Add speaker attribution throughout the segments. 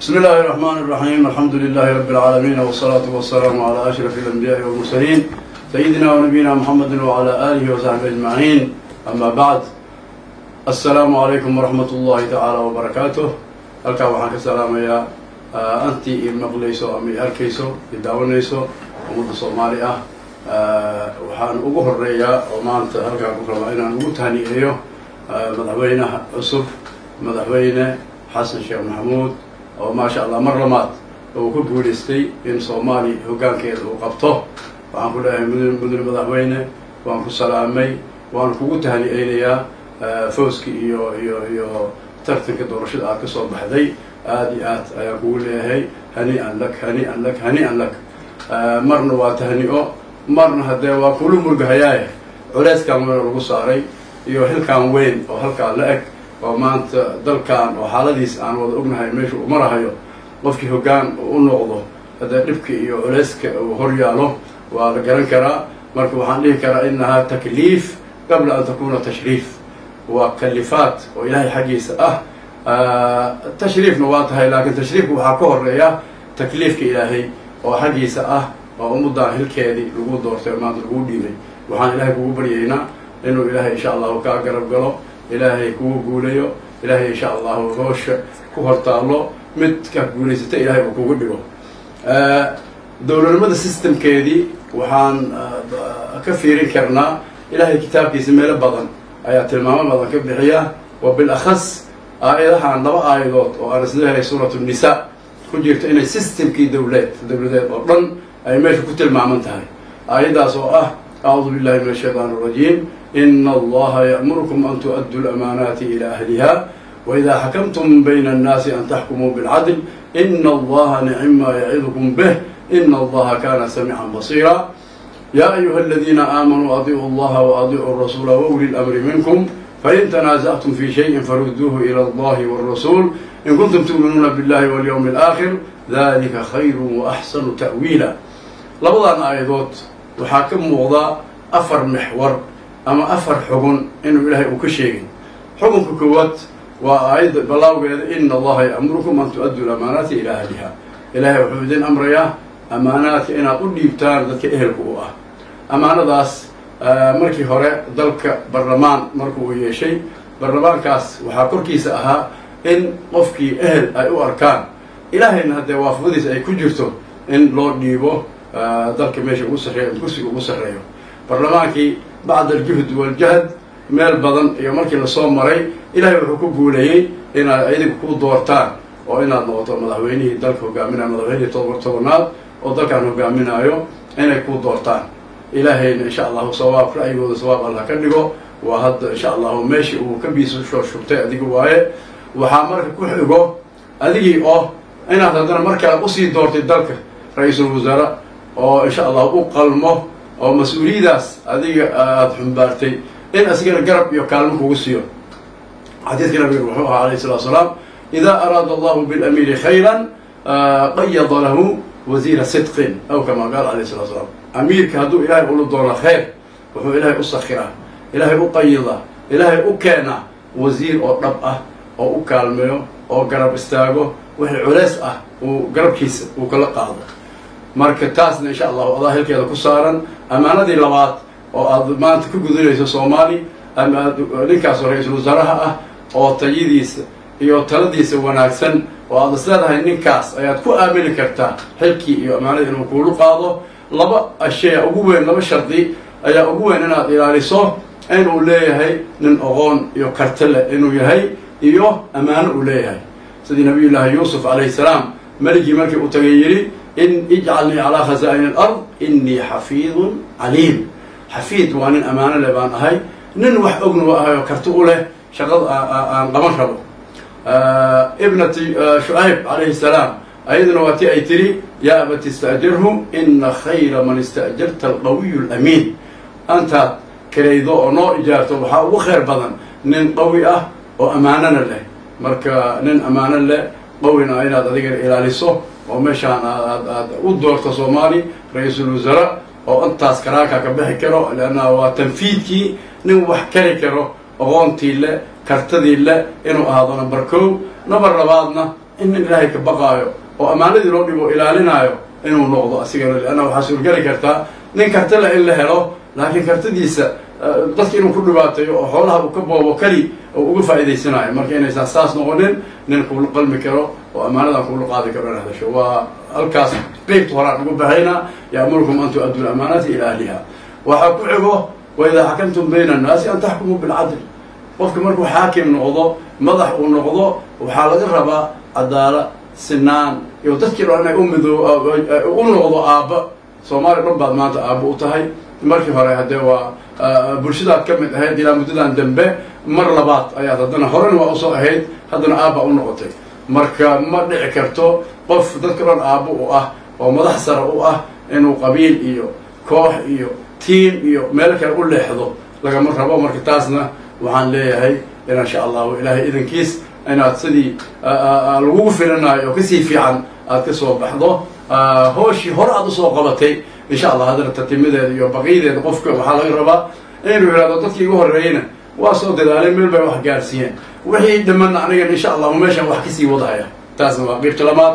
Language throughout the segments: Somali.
Speaker 1: بسم الله الرحمن الرحيم الحمد لله رب العالمين والصلاة والسلام على أشرف الأنبياء والمرسلين سيدنا ونبينا محمد وعلى آله وصحبه أجمعين أما بعد السلام عليكم ورحمة الله تعالى وبركاته halkaa waxaan ka salaamayaa antii i maqlayso ama i arkayso i daawanayso ummadda soomaali ah waxaan ugu horeeyaa oo maanta halkaan ku rabaa inaan ugu tahniyeeyo madaxweynaha cusub madaxweyne xasan sheekh maxamuud oo maasha allah mar lamaad uu ku guulaystay in soomaali hoggaankeeda uu qabto waxaan ku leeyahay mudane mudane madaxweyne waan ku salaamay waan kugu tahniyeynayaa fawski iyo iyo iyo tartanka doorashada aad ka soo baxday aada iyo aad ayaan kugu leeyahay hani-an lak hani-an lak hani-an lak marna waa tahni-o marna haddee waa kula murgahayaaye culeyskan weyn lagu saaray iyo xilkan weyn oo halkaa la eg oo maanta dalkan oo xaaladiis aan wada ognahay meesha uu marahayo qofkii hoggaan u noqdo haddee dhibka iyo culeyska uu hor yaalo waa la garan karaa marka waxaan dhihi karaa inahaa takliif qabla an takuna tashriif waa kalifaad oo ilaahay xaggiisa ah tashriifna waa tahay laakiin tashriifka waxaa ka horeeya takliifka ilaahay oo xaggiisa ah oo ummaddan hilkeedii lagu doortay maanta lagu dhiibay waxaan ilaahay kugu baryaynaa inuu ilaahay insha allahu kaa garab galo ilaahay kugu guulayo ilaahay insha allahu hoosha ku hortaallo mid ka guulaysata ilaahay uu kugu dhigo dowladnimada systemkeedii waxaan ka fiirin karnaa ilaahay kitaabkiisa meelo badan ayaa tilmaamo badan ka bixiya wa bilakhas aayadahan laba aayadood oo aan isleehay suuratu nisa ku jirto inay systemkii dowleed dowladeed oo dhan ay meesha ku tilmaaman tahay aayaddaas oo ah acuudu billahi min ashaytaan arajiim ina allaha ya'murukum an tu'addu lamaanaati ila ahliha waida xakamtum bayna annaasi an taxkumuu bilcadl ina allaha nicima yacidukum bih ina allaha kana samiican basiira ya ayuha aladiina aamanuu adiicuu allaha waadiicuu rasuula wauli lamri minkum fain tanaasactum fi shayin faruduuhu ila allahi wاrasuul in kuntum tu'minuuna billahi walyawmi alaakhir dalika khayru waaxsanu ta'wiila labadan aayadood waxaa ka muuqda afar mexwar ama afar xugun inuu ilaahay uu ka sheegay xukunka koowaad waa aayadda balaawgeeda ina allaha ya'murukum an tu'addu lamaanaati ila ahliha ilaahay wuxuu idin amrayaa amaanaadka inaad u dhiibtaan dadka ehelka u ah amaanadaas markii hore dalka barlamaan markuu yeeshay barlamaankaas waxaa korkiisa ahaa in qofkii ehel ay u arkaan ilaahayna haddee waafaqadiisa ay ku jirto in loo dhiibo dalka meesha ugu sarreeyo kursiga ugu sarreeyo barlamaankii bacda aljuhd waljahd meel badan iyo markii lasoo maray ilaahay wuxuu ku guuleeyey inaad idiga ku doortaan oo inaad noqoto madaxweynihii dalka hogaaminayo madaxweynihii todoba tobanaad oo dalkaan hogaaminayo inay ku doortaan ilaahayna insha allahu sawaab ra'yigooda sawaab allah ka dhigo waa hadda insha allahu meeshii uu ka biisoo shubtay adiga waaye waxaa marka ku xigo adigii oo inaad haddana mar kale usii doortay dalka ra-iisul wasaare oo insha allahu u qalmo oo mas-uuliyadaas adiga aada xumbaartay in asigana garab iyo kaalmo kugu siiyo xadiidka nabiga wuxuu ahaa alayh salatu salaam ida araada allahu bilamiiri khayra qayada lahu wasiira sidqin aw kama qaal alayh salatu salaam amiirka hadduu ilaahay ula doono khayr wuxuu ilaahay u sakiraa ilaahay u qayida ilaahay u keenaa wasiir oo dhab ah oo u kaalmeeyo oo garab istaago wixii culeys ah uu garabkiisa uu kala qaado marka taasna insha allahu adaa hilkeeda ku saaran amaanadii labaad oo aad maanta ku gudunayso soomaali ama ninkaasoo ra-iisul wasaaraha ah oo tayadiisa iyo taladiisa wanaagsan oo aad is leedahay ninkaas ayaad ku aamini kartaa xilkii iyo amaanadii inuu kuulu qaado laba ashaya ugu weyn laba shardi ayaa ugu weyn inaad ilaaliso inuu leeyahay nin oqoon iyo karti leh inuu yahay iyo ammaano uu leeyahay sidii nabiy llaahi yuusuf calayhi salaam meligii markii uu tagay yidhi in ijcalnii calaa khazaa'ini alard inii xafiidun caliim xafiid waa nin ammaano leh baan ahay nin wax ogna wa ahay oo karti u leh shaqada aan qaban rabo ibnati shucayb calayhi salaam ayaduna waa ti ay tiri yaa abati ista'jirhu ina khayra man ista'jarta alqawiyu alamiin antaad karaydo oo noo ijaarto waxaa ugu khayr badan nin qawi ah oo ammaanona leh marka nin ammaano leh qawina inaad adigana ilaaliso oo meeshaan aad aad u doorto soomaali ra-iisul wasaare oo intaas karaanka ka bixi karo leanna waa tanfiidkii nin wax kari karo aqoontii le kartadii le inuu ahaado number kow number labaadna in nin ilaahay ka baqaayo oo ammaanadii loo dhibo ilaalinaayo inuu noqdo asigana leanna waxaa suurgeli kartaa nin kartile in la helo laakiin kartidiisa dadka inuu ku dhibaateeyo oo xoolaha uu ka boobo keli oo uga faa'iidaysanayo marka inaysan saas noqonin nin kuula qalmi karo oo ammaanadan kuula qaadi karo in hadasho waa halkaas qeybta horaan ugu bahaynaa ya'murukum an tu-addu lamaanaati ila ahliha waxaa ku xigo waidaa xakamtum bayna annaasi an taxkumuu bilcadl qofka markuu xaakim noqdo madax uu noqdo waxaa laga rabaa cadaala sinaan iyo dadkii dhan inay umido u noqdo aabba soomaaliya dhan baad maanta aabba u tahay markii hore haddee waa bulshadaad ka mid ahayd ilaa muddadan dambe mar labaad ayaad haddana horena waa usoo ahayd haddana aabba u noqotay marka ma dhici karto qof dadka dhan aabbo u ah oo madax sare u ah inuu qabiil iyo koox iyo tiim iyo meel kale u leexdo lagama rabo marka taasna waxaan leeyahay in insha allahu ilaahay idankiis inaad sidii lagugu filanayo oo kasii fiican aad ka soo baxdo hooshii hore aad usoo qabatay insha allah haddana tatimideeda iyo baqiyadeeda qofka waxaa laga rabaa inuu yihahdo dadkii igu horreeyeyna waa soo dadaalay meel bay wax gaarsiiyeen wixii dhamana anigana insha allahu meeshaan wax kasii wadahaya taasna waa qiibta labaad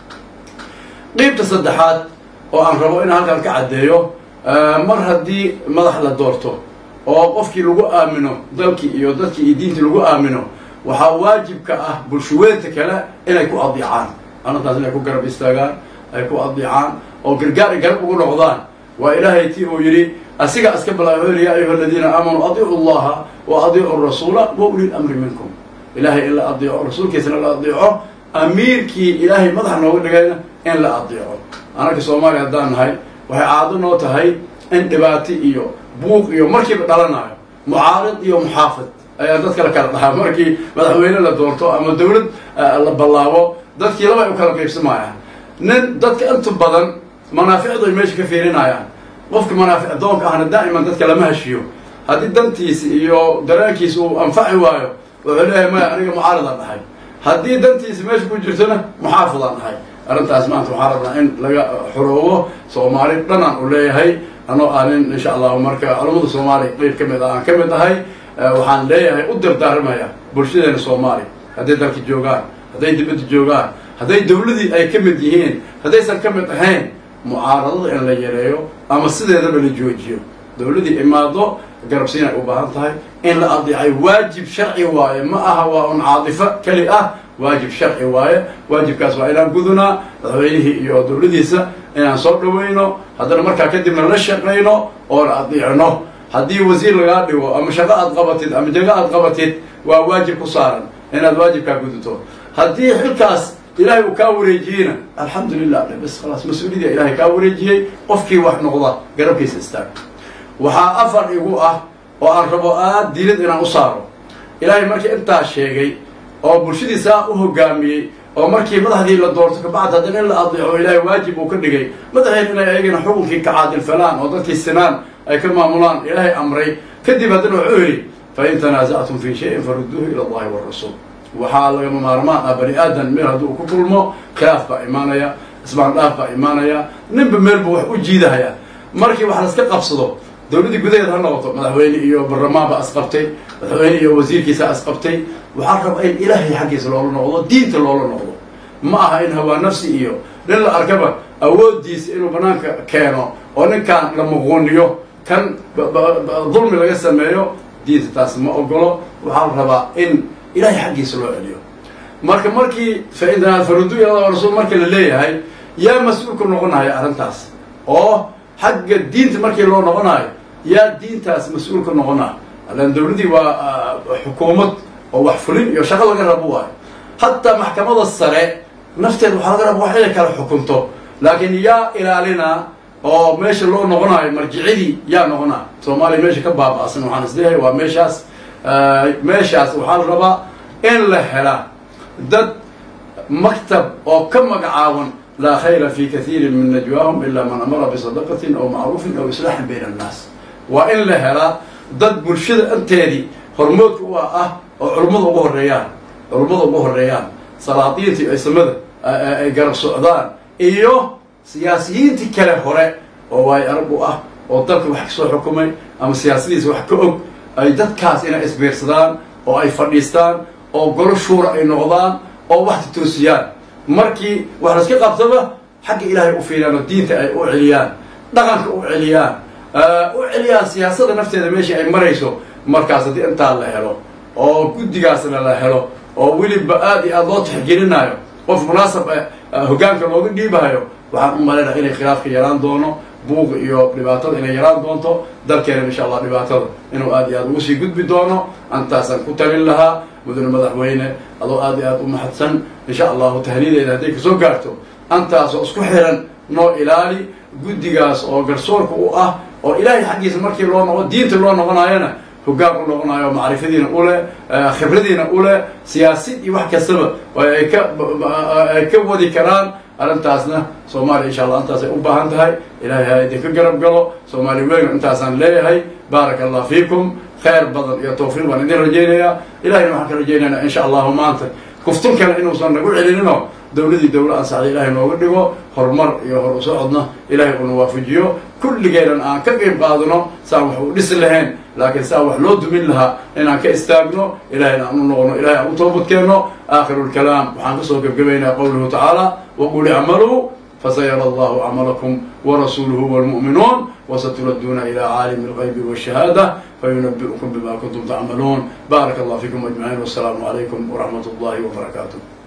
Speaker 1: qiibta saddexaad oo aan rabo in halkan ka caddeeyo mar haddii madax la doorto oo qofkii lagu aamino dalkii iyo dadkii iyo diintii lagu aamino waxaa waajibka ah bulshaweynta kale inay ku adiicaan arrintaas inay ku garab istaagaan ay ku adiicaan oo gargaar ay garab ugu noqdaan waa ilaahay ti uu yidhi asiga iska balaahoyl ya ayuha aladiina aamanuu adiicu llaha wa adiicu rasuula wa uli lamri minkum ilahay in la adiico rasuulkiisana la adiico amiirkii ilaahay madaxa nooga dhigayna in la adiico anarka soomaaliya haddaan nahay waxay caado noo tahay in dhibaati iyo buuq iyo markiiba dhalanayo mucaarid iyo muxaafid ayaa dadka la kala dhahaa markii madaxweyne la doorto ama dawlad la ballaabo dadkii laba ay u kala qaybsamayaan nin dadka inta badan manaaficdu ay meesha ka fiirinayaan qofka manaafic doonka ahna daa'iman dadka lama heshiyo haddii dantiisa iyo dareenkiisa uu anfaci waayo wuxuu leeyahay maya aniga mucaaridaan dhahay haddii dantiisa meesha ku jirtona muxaafidaan dhahay arrintaas maanta waxaa rabnaa in laga xoroobo soomaali dhanaan u leeyahay anoo aanin insha allahu marka culamada soomaaliya qeyb ka mid ah aan ka mid ahay waxaan leeyahay u dardaaramaya bulshadeena soomaaliya hadday dalka joogaan hadday dibadda joogaan hadday dawladii ay ka mid yihiin haddaysan ka mid ahayn mucaaradada in la yareeyo ama sideedaba la joojiyo dawladii imaado garabsiinay u baahan tahay in la adiicay waajib sharci waaye ma aha waa un caadifo keli ah waajib sharci waaye waajibkaas waa inaan gudunaa madaxweynihii iyo dawladiisa inaan soo dhawayno haddana markaa kadibna la shaqayno oona adiicno haddii wasiir lagaa dhigo ama shaqo aad qabatid ama jago aad qabatid waa waajib ku saaran inaad waajibkaa guduto haddii xilkaas ilaahay uu kaa wareejiyeyna alxamdu lilah bas khalaas mas-uuliyadii ilaahay kaa wareejiyey qofkii wax noqda garabkiisa istaag waxaa afar igu ah oo aan rabo aad diinad inaan u saaro ilaahay markii intaa sheegay oo bulshadiisaa u hogaamiyey oo markii madaxdii la doorto kabacd haddana in la adiico ilaahay waajib uu ka dhigay madaxeen inay ayagana xukunkii kacaadil falaan oo dadkii sinaan ay ka maamulaan ilaahay amray kadib haddana wuxuu yidhi fain tanaasactum fi shayin farudduuhu ila allahi warasuul waxaa lagama maarmaan ah bani aadan meel haddii uu ku kulmo khilaaf baa imaanaya ismaan dhaaf baa imaanaya ninba meel buu wax u jiidahaya markii wax laska qabsado dawladdii gudaheed ha noqoto madaxweyne iyo barlamaan baa isqabtay madaxweyne iyo wasiirkiisa isqabtay waxaa raba in ilaahay xaggiisa loola noqdo diinta loola noqdo ma aha in hawaa nafsi iyo nin la arkaba awooddiisa inuu banaanka keeno oo ninkaan la muquuniyo kan dulmi laga sameeyo diinta taas ma ogolo waxaa la rabaa in ilahay xaggiisa loo celiyo marka markii faintanaa farudu ila rasuul marka la leeyahay yaa mas-uulka noqonaya arrintaas oo xagga diinta markii loo noqonayo yaa diintaas mas-uulka noqonaa allan dawladdii waa xukuumad oo wax fulin iyo shaqo laga rabo waayo hataa maxkamada sare nafteed waxaa laga raba wax inay kala xukunto laakiin yaa ilaalinaa oo meesha loo noqonayo marjicidii yaa noqonaa soomaaliya meesha ka baaba-san waxaan isleeyahay waa meeshaas meeshaas waxaa la rabaa in la hela dad maktab oo ka magacaaban laa khayra fi kathiirin min najwaahum ila man amara bisadaqatin aw macruufin aw islaaxin bayna annaas waa in la helaa dad bulshada inteedii hormoodka u ah oo culummada ugu horeeyaan culummada ugu horeeyaan salaadiinta iyo aysamada ay garab socdaan iyo siyaasiyiintii kale hore oo waay arag u ah oo dalka wax kasoo xukumay ama siyaasadiisa wax ka og ay dadkaas inay isbiirsadaan oo ay fadhiistaan oo golo shuura ay noqdaan oo wax toosiyaan markii wax laska qabtaba xagga ilaahay u fiiriyaan oo diinta ay u celiyaan dhaqanka u celiyaan u celiyaan siyaasada nafteeda meeshii ay marayso markaas haddii intaa la helo oo guddigaasna la helo oo weliba aad iyo aada loo tixgelinayo qof munaasab hoggaanka looga dhiibahayo waxaan u malaynaha inay khilaafka yaraan doono buuq iyo dhibaatada inay yaraan doonto dalkeena insha allah dhibaatada inuu aad iyo aad ugu sii gudbi doono antaasaan ku talin lahaa mudane madaxweyne adoo aad iyo aad u mahadsan insha allahu tahniyadeeda hadday kasoo gaarto antaasoo isku xiran noo ilaali guddigaas oo garsoorka u ah oo ilaahay xaggiisa markii loo noqo diinta loo noqonaayona hoggaan u noqonayo macrifadiina uleh khibradiina uleh siyaasid iyo wax kastaba ay ka ay ka wadi karaan arrintaasna soomaaliya insha allah intaasay u baahan tahay ilahay ha idinka garab galo soomaali weyno intaasaan leeyahay baaraka allah fiikum khayr badan iyo tawfiiq baan idin rajaynayaa ilahayna waxaan ka rajaynaynaa insha allahu maanta kuftun kale inuusan nagu celinino dawladii dawla ansaxda ilaahay nooga dhigo horumar iyo hor u socodna ilaahay uuna waafajiyo kulligeenan aan ka qeyb qaadano saan wax u dhisi lahayn laakiin saa wax loo dumin lahaa inaan ka istaagno ilahayna aan u noqono ilahay aan u toobadkeenno aakhiru lkalaam waxaan kasoo gebgabaynaa qowluhu tacaala waqul icmaluu fasayara allahu acmalakum warasuuluhu wاlmu'minuun وستردون إلى عالم الغيب والشهادة فينبئكم بما كنتم تعملون بارك الله فيكم أجمعين والسلام عليكم ورحمة الله وبركاته